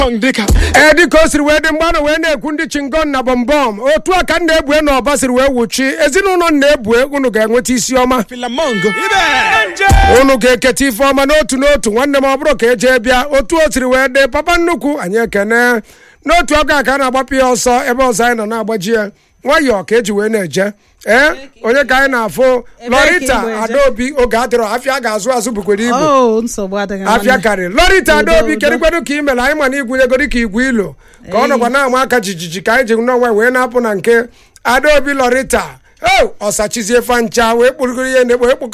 dịka ee dịka o siri wee dị mgbanụ wee na-ekwu ndị chingon na bọmbọm otu a ka m na-ebue na ọba siri wee wuchi ezinụlọ m na-ebue unu ga-enweta isi ọma filamongo unu ga-eketa ife ọma n'otu n'otu nwanne m ọ bụrụ ka eje bịa otu o siri wee dị papa nnukwu anyị ekene n'otu aka a ka a na-agbapụ ya ọsọ ebe ọzọ anyị nọ na-agbaji ya nwayọọ ka eji wee na-eje ee onye ka anyị na-afụ Ebee ka lọrita igbo eje? adaobi oge adịrọ afịa ga-azụ azụ bukwere ibu Oh, nsogbu adịghị afịa nwanne. karịrị lọrita Udo, adaobi udo. kedụkwedu ka ị mere anyị ma na igwunyego dịka igwe ilo ka ọ Ei. nọkwa na-ama aka jijiji ka anyị ji n'ọnwa wee na-apụ na nke adaobi lọrita o ọsachizie fancha wee kpụrụgoro ihe na-ekpo ekpo